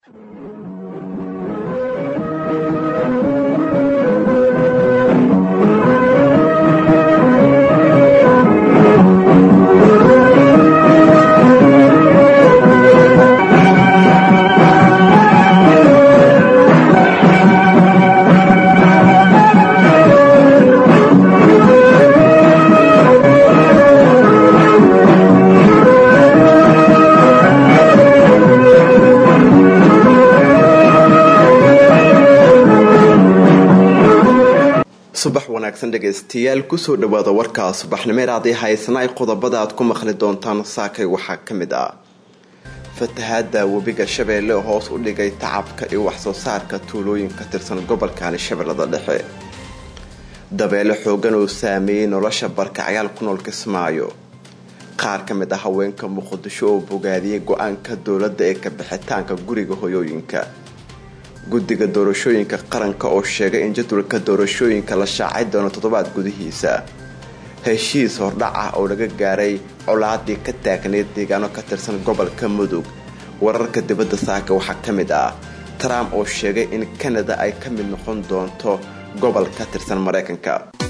subax wanaagsan dhegaystayaal kusoo dhawaada warkaa subaxnimeer haddii haysana ay qodobada aad ku maqli doontaan saakay waxaa ka mid ah fatahaada webiga shabeelle hoos u dhigay tacabka iyo waxsoo saarka tuulooyin ka tirsan gobolkani shabeellada dhexe dabeele xoogan oo saameeyey nolosha barkacyaal ku nool kismaayo qaar ka mid ah haweenka muqdisho oo bogaadiyey go-aanka dowladda ee kabixitaanka guriga hoyooyinka guddiga doorashooyinka qaranka oo sheegay in jadwalka doorashooyinka la shaacay doono toddobaad gudihiisa heshiis hordhac ah oo laga gaaray colaadii ka taagneyd deegaano ka tirsan gobolka mudug wararka dibadda saaka waxaa ka mid ah trump oo sheegay in kanada ay ka mid noqon doonto gobol ka tirsan maraykanka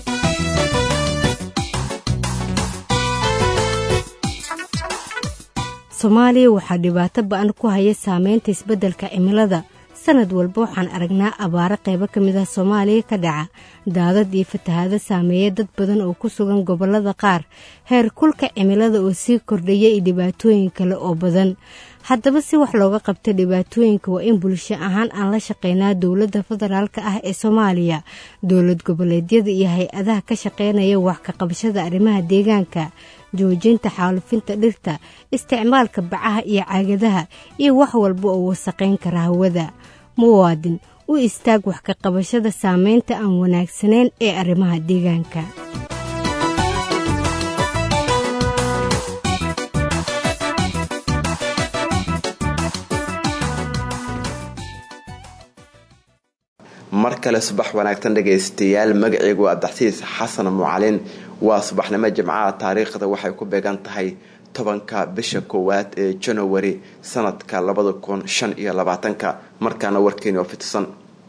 soomaaliya waxaa dhibaato ba-an ku haya saameynta isbeddelka cimilada sanad walba waxaan aragnaa abaaro qaybo ka mid ah soomaaliya ka dhaca daadad iyo fatahaado saameeya dad badan oo ku sugan gobollada qaar heer kulka cimilada oo sii kordhaya iyo dhibaatooyin kale oo badan haddaba si wax looga qabta dhibaatooyinka waa in bulsho ahaan aan la shaqeynaa dowladda federaalk ah ee soomaaliya dowlad goboleedyada iyo hay-adaha ka shaqeynaya wax ka qabashada arrimaha deegaanka joojinta xaalufinta dhirta isticmaalka bacaha iyo caagadaha iyo wax walba oo wasaqayn kara hawada muwaadin u istaag wax ka qabashada saameynta aan wanaagsanayn ee arrimaha deegaanka mar kale subax wanaagsan dhagaystayaal magaceygu abdaxsiis xasan mucalin waa subaxnimo jimcaha taariikhda waxay ku beegan tahay tobanka bisha koowaad ee janawari sanadka labada kun shan iyo labaatanka markaana warkeeni oo fidsan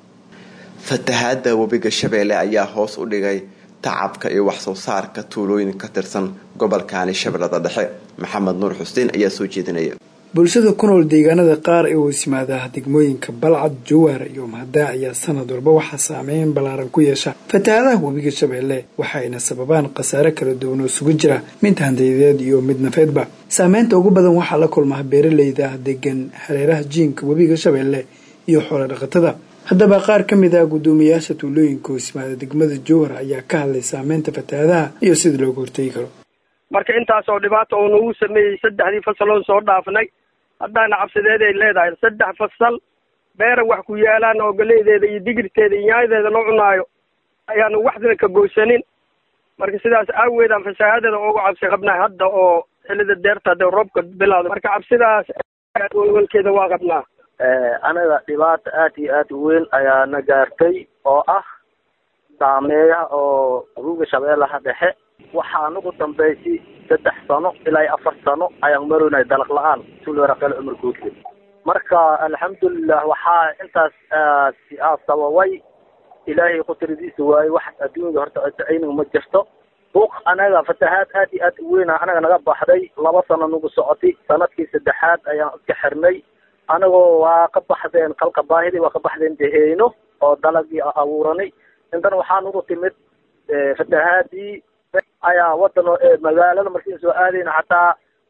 fatahaada webiga shabeelle ayaa hoos u dhigay tacabka iyo waxsoo saarka tuulooyin ka tirsan gobolkani shabeellada dhexe maxamed nuur xuseen ayaa soo jeedinaya bulshada ku nool deegaanada qaar ee hoos yimaada degmooyinka balcad jawaar iyo mahdaa ayaa sanad walba waxaa saameyn ballaaran ku yeesha fatahaadaha webiga shabeelle waxayna sababaan khasaare kala duwan oo sugu jira mid handayadeed iyo mid nafeedba saameynta ugu badan waxaa la kulmaa beeraleyda degan hareeraha jiinka webiga shabeelle iyo xoolo dhaqatada haddaba qaar ka mid ah guddoomiyayaasha tuulooyinka hoos yimaada degmada jowhar ayaa ka hadlay saameynta fatahaadaha iyo sida looga hortegi karo marka intaasoo dhibaata uu nagu sameeyey saddexdii fasaloon soo dhaafnay haddaana cabsideed ay leedahay saddex fasal beera wax ku yaalaan oo galeydeeda iyo digirteeda iyo yaayadeeda loo cunaayo ayaanu waxdina ka goysanin marka sidaas aaweedaan fasaahadada uga cabsi qabnaa hadda oo xilida deerta hadee roobka bilowda marka cabsidaas walwalkeeda waa qabnaa anaga dhibaata aad iyo aad u weyn ayaana gaartay oo ah saameeyaha oo ruuga shabeellaha dhexe waxaa nagu dambaysay saddex sano ilaa iyo afar sano ayaan maroynay dalaq la-aan tulwaraqel cumar guudle marka alxamdulilah waxaa intaas aa sababay ilaahay qudradiisa waaye wax adduunyada horta ayniga ma jirto buuq anaga fatahaad aad iyo aad u weyna anaga naga baxday laba sano nagu socotay sanadkii saddexaad ayaan iska xirnay anagoo waa ka baxdeen kalka baahidii waa ka baxdeen deheyno oo dalagii abuuranay intana waxaa nagu timid fatahaadii ayaa wadan magaalada markiin soo aadayna xataa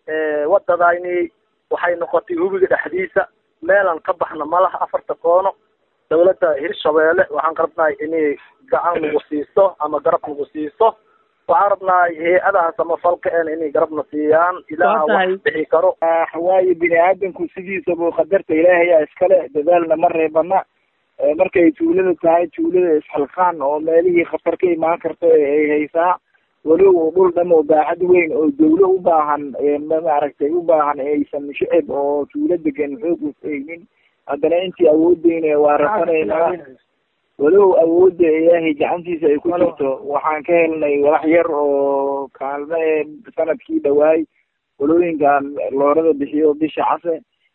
wadadayni waxay noqotay hubiga dhexdiisa meelaan ka baxna malaha afarta koono dawladda hirshabeelle waxaan rabnahay inay gacan nagu siiso ama garab nagu siiso waxaan rabnahay hay-adaha samafalka en inay garabna siiyaan ilaaha wax bixi karo waayo bini aadamku sidiisaba qadarta ilaahayaa iskale dadaalna ma reebana markay tuulada tahay tuulada isxilqaan oo meelihii khatar ka imaan karta ay haysaa walow dhul dham oo baaxad weyn oo dawlo u baahan maaragtay u baahan aysan shicib oo tuulo degan xoog usaynin haddana intii awoodeyna waa rafanaynaa walow awoodda ilaahay gacantiisa ay ku jirto waxaan ka helnay walax yar oo kaalme sanadkii dhawaay walooyinkan loorada bixiyo bisha case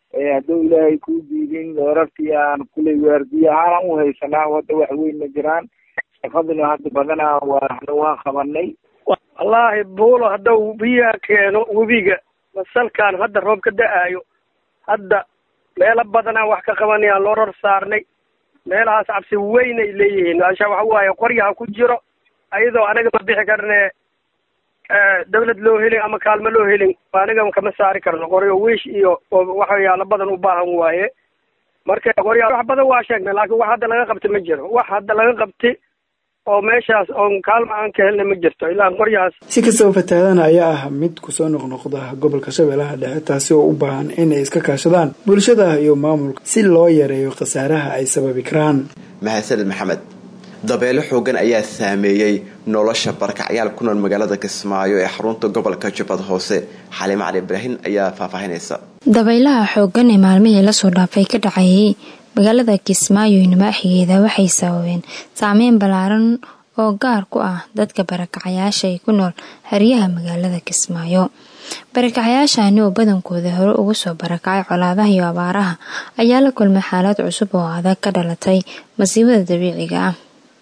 hadduu ilaahay kuu diidin doorartii aan kuley waardiye ahaanaan u haysanaa hadda wax weyn ma jiraan shaqaduna hadda badanaa waana waan qabanay wallaahi buulo haddau biyaha keeno webiga masalkaan hadda roob ka da-aayo hadda meelo badanaa wax ka qabanayaan loo ror saarnay meelahaas cabsi weynay leeyihiin asha waxa waaye qoryaha ku jiro ayadoo anaga ma bixi karne dawlad loo helin ama kaalmo loo helin aniga kama saari karno qoryo wiish iyo waxyaalo badan u baahan waaye marka qorya wax badan waa sheegnay laakiin wax hadda laga qabta ma jiro wax hadda laga qabti oo meeshaas oon kaalma aan ka helna ma jirto ilaa qoryahaas si kastaba fatahaadana ayaa ah mid kusoo noqnoqda gobolka shabeellaha dhexe taasi oo u baahan inay iska kaashadaan bulshada iyo maamulka si loo yareeyo khasaaraha ay sababi karaan mahadsaned maxamed dabeelo xoogan ayaa saameeyey nolosha barakacyaal ku nool magaalada kismaayo ee xarunta gobolka jubbad hoose xaliimo cali ibraahin ayaa faahfaahinaysa dabaylaha xoogan ee maalmihii lasoo dhaafay ka dhacayay magaalada kismaayo iyo nimaaxigeeda waxay sababeen saameyn ballaaran oo gaar ku ah dadka barakacayaasha ee ku nool haryaha magaalada kismaayo barakacayaashani oo badankooda hore ugu soo barakacay colaadaha iyo abaaraha ayaa la kulmay xaalad cusub oo adag ka dhalatay masiibada dabiiciga ah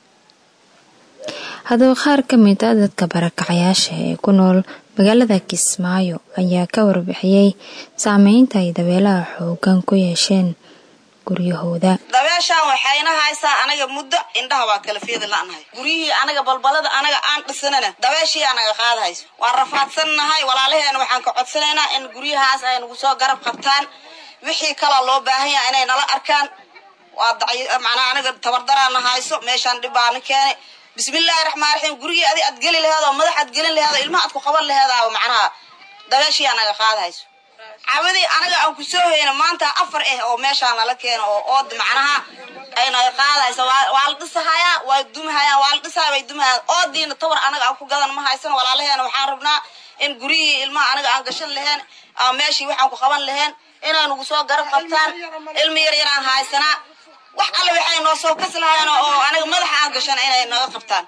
haddaba qaar ka mid a dadka barakacayaasha ee ku nool magaalada kismaayo ayaa ka warbixiyey saameynta ay dabeelaha xoogan ku yeesheen guryahooda dabeeshaan waxayna haysaa anaga muddo indhaha waa kala feedi la'nahay guryihii anaga balbalada anaga aan dhisanana dabeeshii anaga qaadahayso waan rafaadsannahay walaalaheena waxaan ka codsanaynaa in guryahaas ay nagu soo garab qabtaan wixii kaloo loo baahan yaha inay nala arkaan waa macnaa anaga tabardaraana hayso meeshaan dhibaana keenay bismillaahi raxmaan raxiim gurigii adi aad geli laheed oo madax aad gelin laheed oo ilmaha aad ku qaban laheedaa macnaha dabeeshii anaga qaadahayso cabadii anaga aan ku soo hayno maanta afar ah oo meeshaan nala keeno oo ood macnaha aynaga qaadayso waa la dhisahayaa waa dumahayaan waa la dhisaha bay dumahayaan oodiina tawar anaga aan ku gadan ma haysan walaalaheena waxaan rabnaa in guryihii ilmaha anaga aan gashan laheen ama meeshii waxaan ku qaban laheen inay nagu soo garab qabtaan ilmi yar yaraan haysanaa wax alle waxay noo soo kas lahayn oo anaga madaxa aan gashana inay naga qabtaan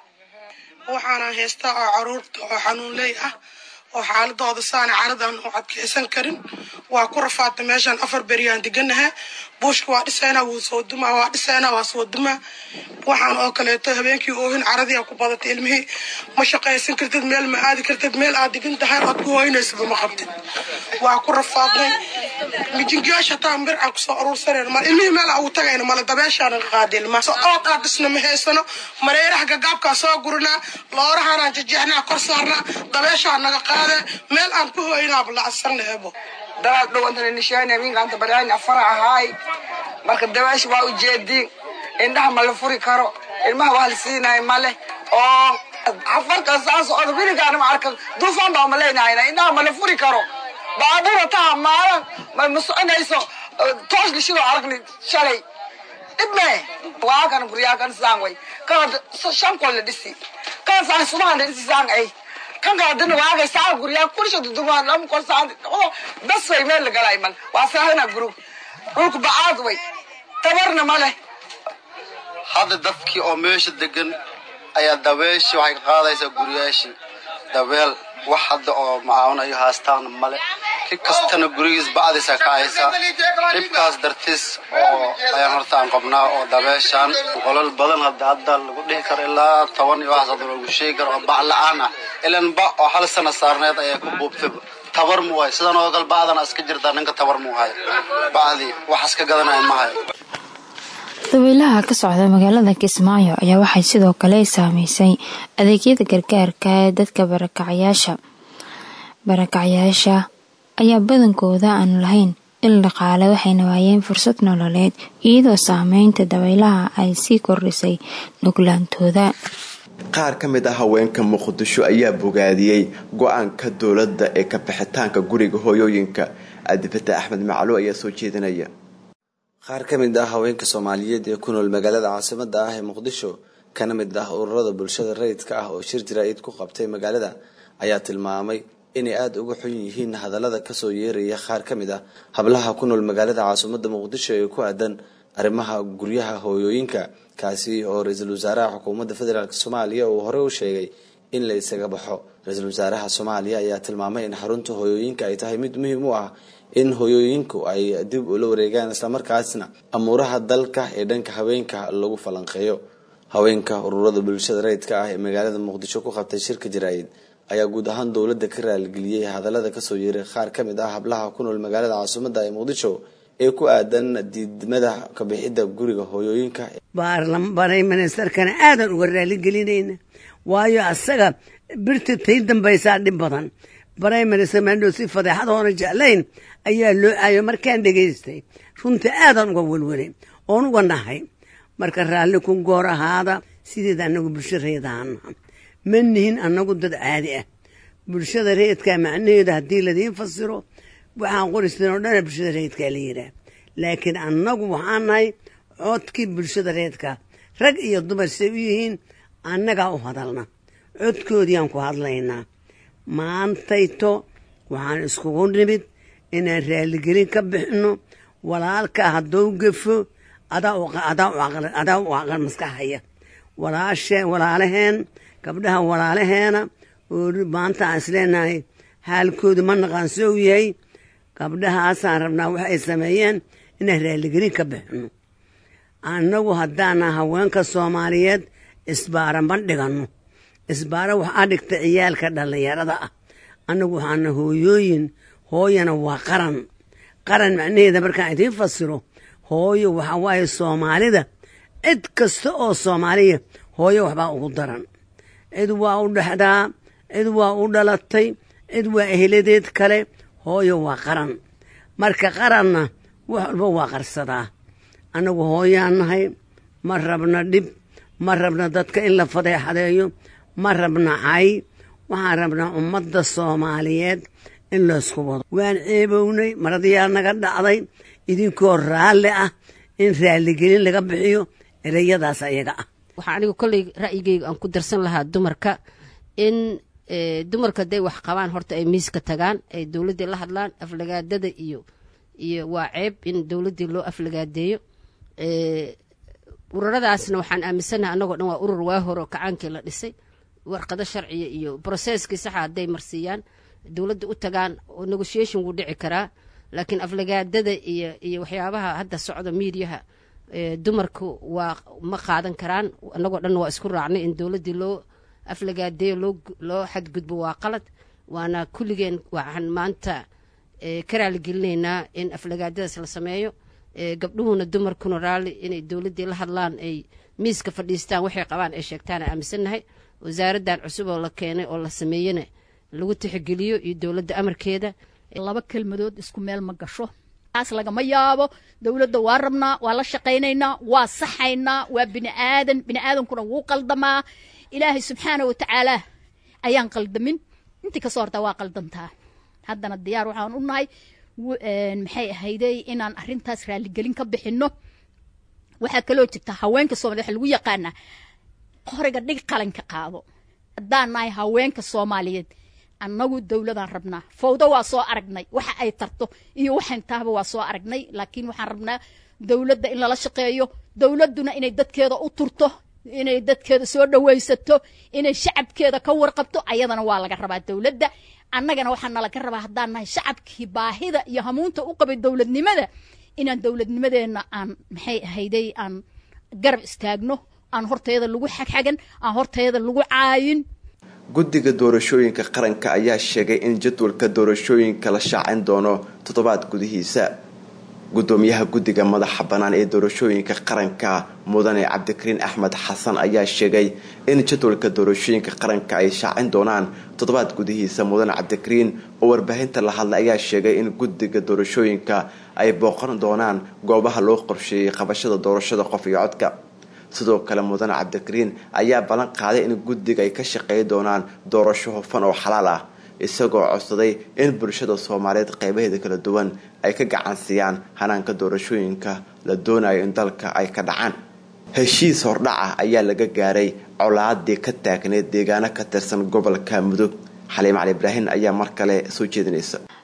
waxaana haystaa oo caruurta oo xanuunley ah oo xaaladooda saana caradan u adkeysan karin waa ku rafaadta meeshaan afar beriyaan deganaha buushka waa dhisaynaa wuu soo dumaa waa dhisaynaa waa soo dumaa waxaan oo kaleeto habeenkii oohin caradiia ku badatay ilmihii ma shaqaysan kartid meel ma aadi kartid meel aad digin tahay oad ku hooynaysaba ma qabtid waa ku rafaadnay mijingayaasha hataa bir aan kusoo aruursanayno mal ilmihii meel aan ugu tagayno mala dabeeshaa naga qaada ilmaha so ood aad dhisna ma haysano mareeraha gagaabkaa soo gurinaa loorahaanaan jejeexnaa kor saarnaa dabeeshaa naga qaade meel aan ku hooynaaba lacagsanna ebo dalaad dhowantana nishaani minkaanta baryaani afara ahaay marka dabeesha waa ujeediin indhaha ma la furi karo ilmaha waa la siinayo male oo afarka saa socda wiligaana ma arka duufaan baa ma leenahayna indhaha ma la furi karo baabuura taha maalan ma ma soconayso toos lishidoo aragni shalay dhibme waa kan guryaa kan saan way kana shan kol la dhisi kan saan subahan la dhisi saan ay kan kala dina waagay saa guryaa kulisha dudumaan lam kol saan oo bas way meel la galay mal waa saahina guru dhulku bacaad way tabarna ma leh hadda dadkii oo meesha degan ayaa dabeeshii waxay ka qaadaysaa guryaashii dabeel wax hadda oo macaawinayo haastaana male ki kastana gurigiis bacdiisa ka haysa dhibkaas dartiis oo ayaan horta aan qabnaa oo dabeeshaan qolal badan hadda hadda lagu dhihi karo ilaa toban iyo waxaas hadda lagu sheegi karo oo bac la-aan ah ilan ba oo hal sana saarneed ayaa ku buubtay tabar mu hayo sidan oo kale bacdana iska jirtaa ninka tabar mu hayo bacdii wax iska gadanaya ma hayo dabaylaha ka socda magaalada kismaayo ayaa waxay sidoo kale saameysay adeegyada gargaarka ee dadka barakacyaasha barakacyaasha ayaa badankooda aan lahayn il dhaqaale waxayna waayeen fursad nololeed iyadoo saameynta dabaylaha ay sii kordhisay nuglaantooda qaar ka mid ah haweenka muqdisho ayaa bogaadiyey go-aanka dowladda ee ka bixitaanka guriga hooyooyinka adifata axmed maclo ayaa soo jeedinaya qaar ka mid ah haweenka soomaaliyeed ee ku nool magaalada caasimada ah ee muqdisho kana mid ah ururada bulshada rayidka ah oo shir jaraa'id ku qabtay magaalada ayaa tilmaamay inay aada uga xun yihiin hadallada kasoo yeeraya qaar ka mid ah hablaha ku nool magaalada caasimada muqdisho ee ku aadan arrimaha guryaha hooyooyinka kaasi oo ra-iisul wasaaraha xukuumadda federaalk soomaaliya uu horey u sheegay in la isaga baxo ra-iisul wasaaraha soomaaliya ayaa tilmaamay in xarunta hooyooyinka ay tahay mid muhiim u ah in hoyooyinku ay dib ula wareegaan islamarkaasna amuuraha dalka ee dhanka haweenka lagu falanqeeyo haweenka ururada bulshada rayidka ah ee magaalada muqdisho ku qabtay shirka jaraa'id ayaa guud ahaan dowladda ka raaligeliyey hadallada kasoo yeeray qaar ka mid ah hablaha ku nool magaalada caasimadda ee muqdisho ee ku aadan diidmada kabixidda guriga hooyooyinka baarlamanay ministerkana aadan uga raaligelinayna waayo asaga birta tay dambaysaa dhib badan baray minister mandhow si fadeexad oona jeclayn ayaa loo aayo markaan dhegaystay runtii aadan uga welwelay oon uga nahay marka raalli ku goor ahaada sideed anagu bulsho reedaanaha ma nihin anagu dad caadi ah bulshada reedkaa macnaheedu haddii ladiin fasiro waxaan qoristeen oo dhana bulshada reedkaa la yidhaah laakiin annagu waxaan nahay codkii bulshada reedkaa rag iyo dumar say u yihiin annagaa u hadalna codkoodiiyaan ku hadlaynaa maantayto waxaan iskugu nimid inaan raaligelin ka bixino walaalka haddou gafo adaa u aqal maskaxhaya walaashee walaalaheen gabdhaha walaalaheena oo maanta aan isleenahay haalkoodu ma naqaan soo yahay gabdhahaasaan rabnaa wax ay sameeyeen inaan raaligelin ka bixino annagu haddaana haweenka soomaaliyeed isbaara ma dhiganno isbaara waxaa dhigta ciyaalka dhallinyarada ah annagu waxaana hooyooyin hooyana waa qaran qaran macnaheeda markaan idiin fasiro hooyo waxaa waaye soomaalida cid kasta oo soomaaliya hooyo waxbaa ugu daran cid waa u dhexdaa cid waa u dhalatay cid waa eheladeed kale hooyo waa qaran marka qaranna wax walba waa qarsadaa annagu hooyaan nahay ma rabna dhib ma rabna dadka in la fadeexadeeyo ma rabna cay waxaan rabnaa ummadda soomaaliyeed in laysku wado waan ceebownay maradiyaa naga dhacday idinkoo raalli ah in raaligelin laga bixiyo ereyadaas ayaga ah waxaa anigu kolley ra'yigeyga aan ku darsan lahaa dumarka in dumarka hadday wax qabaan horta ay miiska tagaan ay dowladdii la hadlaan aflagaadada iyo iyo waa ceeb in dowladdii loo aflagaadeeyo ururadaasna waxaan aaminsanaha annagoo dhan waa urur waa hore oo kacaankii la dhisay warqado sharciya iyo broseskii saxa hadday marsiiyaan dowladda u tagaan oo negotiation wuu dhici karaa laakiin aflagaadada iyo iyo waxyaabaha hadda socda miidiyaha dumarku waa ma qaadan karaan annagoo dhan waa isku raacnay in dowladdii loo aflagaadeeyo loo xadgudbo waa qalad waana kulligeen waxaan maanta ka raaligelinaynaa in aflagaadadaas la sameeyo gabdhuhuna dumarkuna raalli inay dowladdii la hadlaan ay miiska fadhiistaan waxay qabaan ay sheegtaan aaminsannahay wasaaraddan cusub oo la keenay oo la sameeyena lagu tixgeliyo iyo dowladda amarkeeda laba kelmadood isku meel ma gasho taas lagama yaabo dowladda waa rabnaa waa la shaqaynaynaa waa saxaynaa waa bini aadan bini aadankuna wuu qaldamaa ilaahay subxaana wa tacaala ayaan qaldamin intii kasoo hortaa waa qaldantaa haddana diyaar waxaan u nahay maxay ahayday inaan arintaas raaligelin ka bixino waxaa kaloo jirta haweenka soomaliya waxa lagu yaqaanaa qoriga dhig qalanka qaado haddaan nahay haweenka soomaaliyeed annagu dowladaan rabnaa fawdo waa soo aragnay waxa ay tarto iyo waxayn tahaba waa soo aragnay laakiin waxaan rabnaa dowladda in lala shaqeeyo dowladduna inay dadkeeda u turto inay dadkeeda soo dhawaysato inay shacabkeeda ka warqabto ayadana waa laga rabaa dowladda annagana waxaa nalaga rabaa haddaan nahay shacabkii baahida iyo hamuunta u qabay dowladnimada inaan dowladnimadeenna aan maxay ahayday aan garab istaagno aan horteeda lagu xagxagan aan horteeda lagu caayin guddiga doorashooyinka qaranka ayaa sheegay in jadwalka doorashooyinka la shaacin doono toddobaad gudihiisa gudoomiyaha guddiga madaxa bannaan ee doorashooyinka qaranka mudane cabdikariin axmed xasan ayaa sheegay in jadwalka doorashooyinka qaranka ay shaacin doonaan toddobaad gudihiisa mudane cabdikariin oo warbaahinta la hadlay ayaa sheegay in guddiga doorashooyinka ay booqan doonaan goobaha loo qorsheeyey qabashada doorashada qof iyo codka sidoo kale mudane cabdikariin ayaa ballan qaaday in guddiga ay ka shaqeey doonaan doorasho hufan oo xalaal ah isagoo codsaday in bulshada soomaaliyeed qeybaheeda kala duwan ay ka gacansiiyaan hanaanka doorashooyinka la doonayo in dalka ay ka dhacaan heshiis hordhaca ayaa laga gaaray colaadii ka taagneed deegaano ka tirsan gobolka mudug xaliim cali ibraahin ayaa mar kale soo jeedinaysa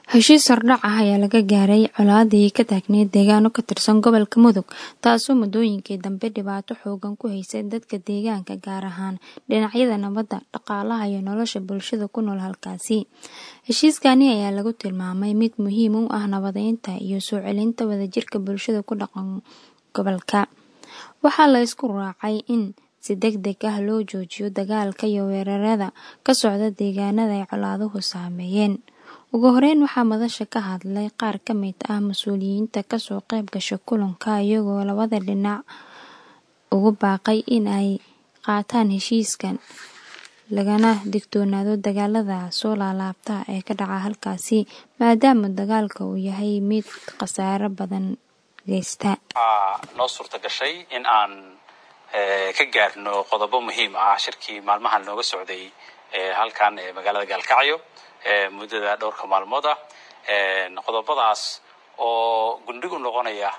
heshiis hordhac ah ayaa laga gaaray colaadii ka taagneyd deegaano ka tirsan gobolka mudug taasoo muddooyinkii dambe dhibaato xoogan ku haysay dadka deegaanka gaar ahaan dhinacyada nabadda dhaqaalaha iyo nolosha bulshada ku nool halkaasi heshiiskani ayaa lagu tilmaamay mid muhiim u ah nabadeynta iyo soo celinta wadajirka bulshada ku dhaqan gobolka waxaa la isku raacay in si deg deg ah loo joojiyo dagaalka iyo weerarada ka socda deegaanada ay colaaduhu saameeyeen ugu horeyn waxaa madasha ka hadlay qaar ka mid ah mas-uuliyiinta kasoo qayb gasha kulanka iyagoo labada dhinac ugu baaqay in ay qaataan heshiiskan lagana digtoonaado dagaalada soo laalaabta ee ka dhaca halkaasi maadaama dagaalka uu yahay mid khasaaro badan geysta noo suurta gashay in aan ka gaarno qodobo muhiim ah shirkii maalmahan nooga socday halkan ee magaalada gaalkacyo muddada dhowrka maalmood ah qodobadaas oo gundhig u noqonaya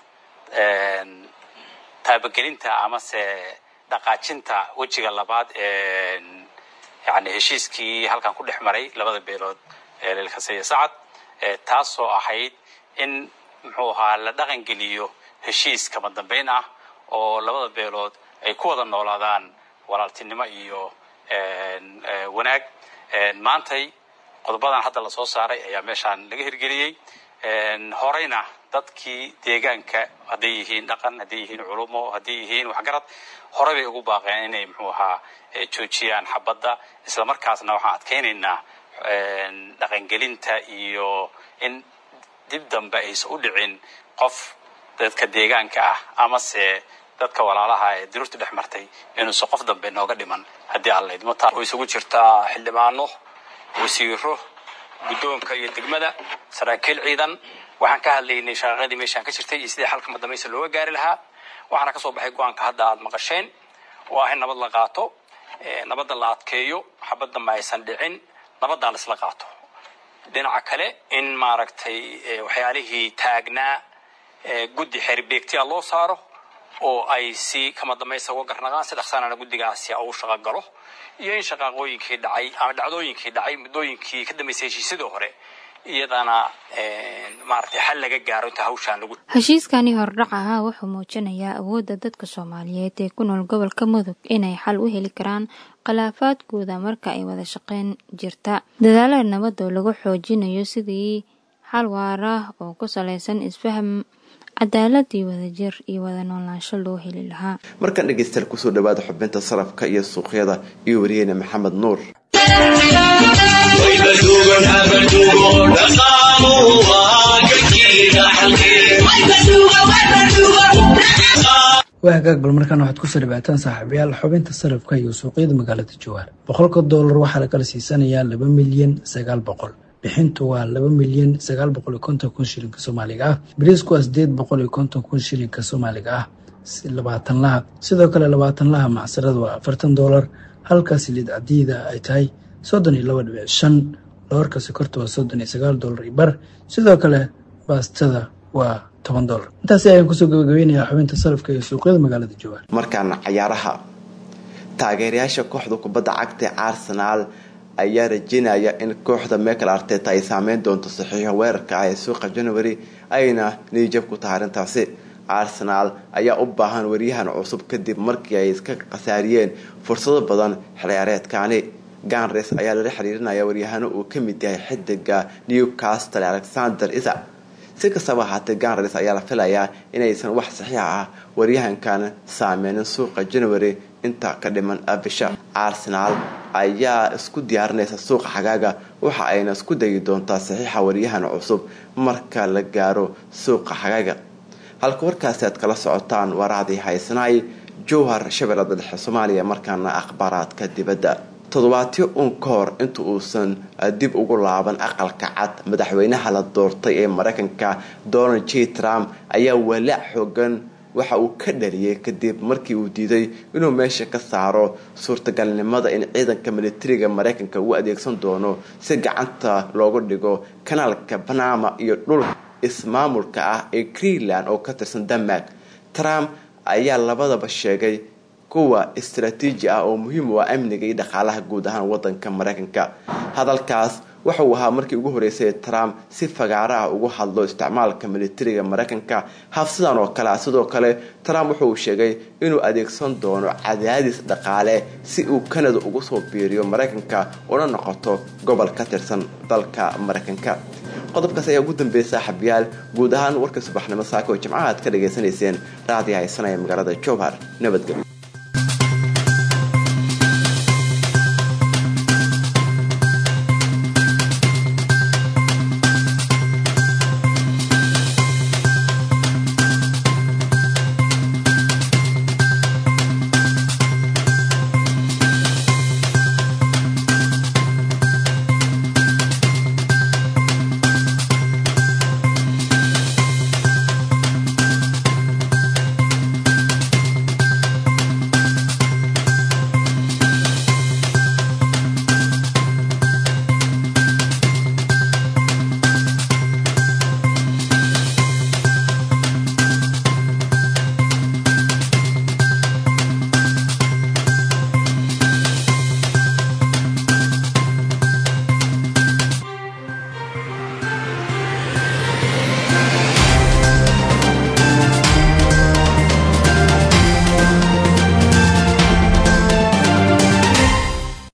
taabagelinta amase dhaqaajinta wejiga labaad ee yani heshiiskii halkan ku dhex maray labada beelood ee lilkase iyo sacad taasoo ahayd in muxuu ahaa la dhaqan geliyo heshiis kama dambeyn ah oo labada beelood ay ku wada noolaadaan walaaltinimo iyo wanaag maantay qodobadan hadda lasoo saaray ayaa meeshaan laga hirgeliyey horeyna dadkii deegaanka hadday yihiin dhaqan hadday yihiin culumo hadday yihiin waxgarad horey bay ugu baaqeen inay muxuu ahaa joojiyaan xabadda islamarkaasna waxaan adkaynaynaa dhaqangelinta iyo in dib dambe aysan u dhicin qof dadka deegaanka ah amase dadka walaalaha ee diruurta dhex martay inuusan qof dambe nooga dhiman haddii aan laydmo taa oo isugu jirtaa xildhibaano wasiiro guddoonka iyo degmada saraakiil ciidan waxaan ka hadlaynay shaqaqadii meeshaan ka jirtay iyo sidii xalka madamaysa looga gaari lahaa waxaana kasoo baxay go-aanka hadda aad maqasheen oo ah in nabad la qaato nabadda la adkeeyo xabadda ma aysan dhicin nabaddaa la isla qaato dhinaca kale in maaragtay waxyaalihii taagnaa guddi xeerbeegtiya loo saaro oo ay si kama dambaysa uga garnaqaan si dhaqsaanana guddigaasi uu shaqo galo iyo in shaqaaqooyinkii dhacay ama dhacdooyinkii dhacay muddooyinkii ka dambeysay heshiisyadii hore iyadana maaragtay xal laga gaaro inta hawshaan lagu heshiiskani hordhac ahaa wuxuu muujinayaa awoodda dadka soomaaliyeed ee ku nool gobolka mudug inay xal u heli karaan khilaafaadkooda marka ay wada shaqeyn jirta dadaalada nabad oo lagu xoojinayo sidii xal waara oo ku saleysan isfaham cadaalad iyo wadajir iyo wada noolaansho loo heli lahaa markan dhegeystayaal kusoo dhawaada xubinta sarafka iyo suuqyada iyo wariyeyne maxamed nuur waa hagaag bal markaan waxaad kusoo dhawaataan saaxiibayaal xubinta sarafka iyo suuqyada magaalada jawaar boqolka doolar waxaa la kala siisanayaa laba milyan sagaal boqol bixintu waa laba milyan sagaal boqol iyo konton kun shilinka soomaaliga ah bariisku waa sideed boqol iyo konton kun shilinka soomaaliga ah labaatan laha sidoo kale labaatan laha macsarada waa afartan doolar halka siliid cadiida ay tahay soddon iyo laba dhibic shan doorka sokorta waa soddon iyo sagaal doolar iyo bar sidoo kale baastada waa toban doolar intaasi ayaan kusoo gabagabeynayaa xubinta sarafka iyo suuqyada magaalada jawaar markaana cayaaraha taageerayaasha kooxda kubadda cagta ee arsenaal ayaa rajeynaya in kooxda michael arteta ay saameyn doonto saxiixa weerarka ah ee suuqa january ayna niyijab ku tahay arrintaasi arsenaal ayaa u baahan waryahan cusub kadib markii ay iska khasaariyeen fursado badan xilciyaareedkani ganres ayaa lala xiriirinaya waryahano uu ka mid yahay xidiga newcastle alexander isa si kastaba ahaatee ganres ayaa la filayaa inaysan wax saxiixa ah waryahankan saameynin suuqa january inta ka dhiman bisha arsenaal ayaa isku diyaarinaysa suuqa xagaaga waxa ayna isku dayi doontaa saxiixa waryahan cusub marka la gaaro suuqa xagaaga halka warkaasi aad kala socotaan waraadii haysanaay jowhar shabeellada dhexe soomaaliya markaana akhbaaraadka dibadda toddobaatyo uun ka hor inta uusan dib ugu laaban aqalka cad madaxweynaha la doortay ee mareykanka donald j trump ayaa walaac xoogan waxa uu ka dhaliyay kadib markii uu diiday inuu meesha ka saaro suurtagalnimada in ciidanka militariga mareykanka uu adeegsan doono si gacanta loogu dhigo kanaalka banama iyo dhulka ismaamulka ah ee greenland oo ka tirsan denmark trump ayaa labadaba sheegay kuwa istaraatiiji ah oo muhiim u ah amniga iyo dhaqaalaha guud ahaan wadanka mareykanka hadalkaas waxa uu ahaa markii ugu horeysay trump si fagaaro ah ugu hadlo isticmaalka militariga maraykanka hafsidan oo kale ah sidoo kale trump wuxuu sheegay inuu adeegsan doono cadaadis dhaqaale si uu kanada ugu soo biiriyo maraykanka una noqoto gobol ka tirsan dalka maraykanka qodobkaas ayaa ugu dambeeyay saaxiibyaal guud ahaan warka subaxnimo saaka oo jimcaha aad ka dhagaysanayseen raadiyo haysanaya magaalada jowhar nabadgelyo